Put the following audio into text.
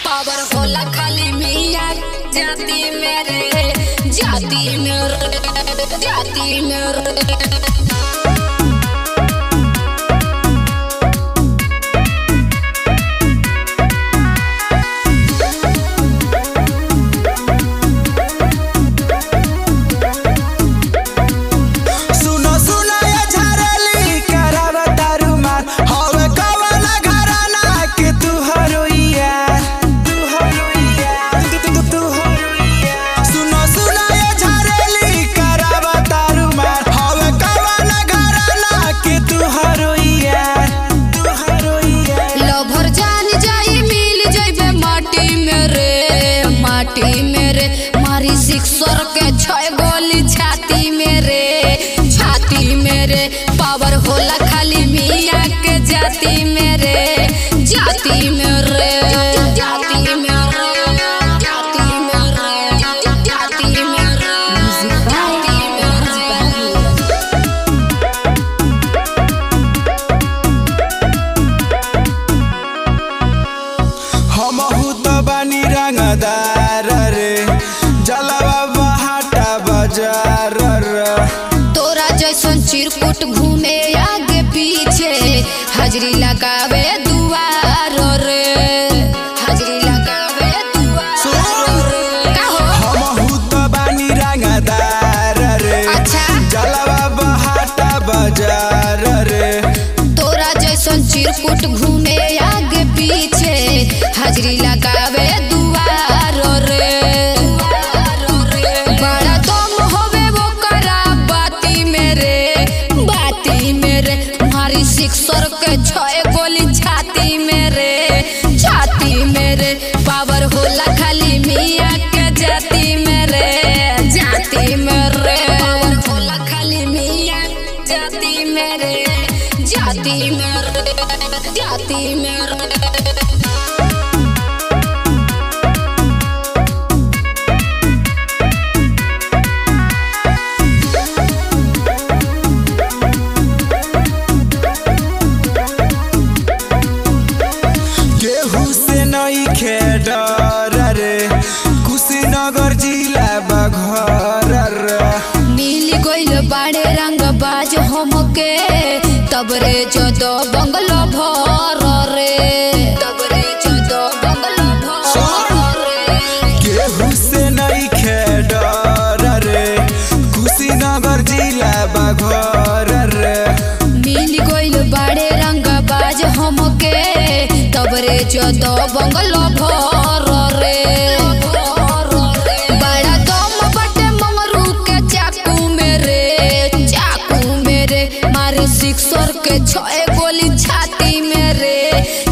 power होला खाली मिया जाति मेरे जाति मेरे जाति मेरे सुनो सुनो ये झरली करावा तारू मार हवे कवना घराना के तू हरोइया तू हरोइया तू तू तू हरोइया सुनो सुनो ये झरली करावा तारू मार हवे कवना घराना के तू हरोइया तू हरोइया लभर जान जाई मिल जाइबे माटी मेरे माटी मेरे मारी सिक्सर के छय गोली छाती मेरे छाती मेरे पावर होला खाली मिया के जाति मेरे जाति मेरे जाति मेरे जाति मेरे जाति मेरे जाति मेरे हमहु त बानी रंगदार रे जलवा बहाटा बाजार रे तोरा जैसन चिरकुट घूमे आगे पीछे हाजरी लगावे दुआर रे हाजरी लगावे दुआर रे का हो हमहु त बानी रंगदार रे अच्छा जलवा बहाटा बाजार रे तोरा जैसन चिरकुट घूमे आगे पीछे हाजरी लगावे दुआर रे बड़ा दम होवे वो करा बाती मेरे बाती मेरे मारी सिक्सर के छय गोली छाती मेरे छाती मेरे पावर होला खाली मिया के जाति मेरे जाति मेरे पावर होला खाली मिया जाति मेरे जाति मेरे जाति मेरे केहू से नहीं खे डर रे कुशीनगर जिला बघर रे मिल गइल बाड़े रंग बाज हमके तब रे जदो बंगलो भर रे तब रे जदो बंगलो भर रे केहू से नहीं खे डर रे कुशीनगर जिला बघर रे मिल गइल बाड़े रंग बाज हमके तब रे जदो बंगलो भर रे बड़ा दम बटे मंगरू के चाकू मेरे चाकू मेरे मारे सिक्सर के छय गोली छाती मेरे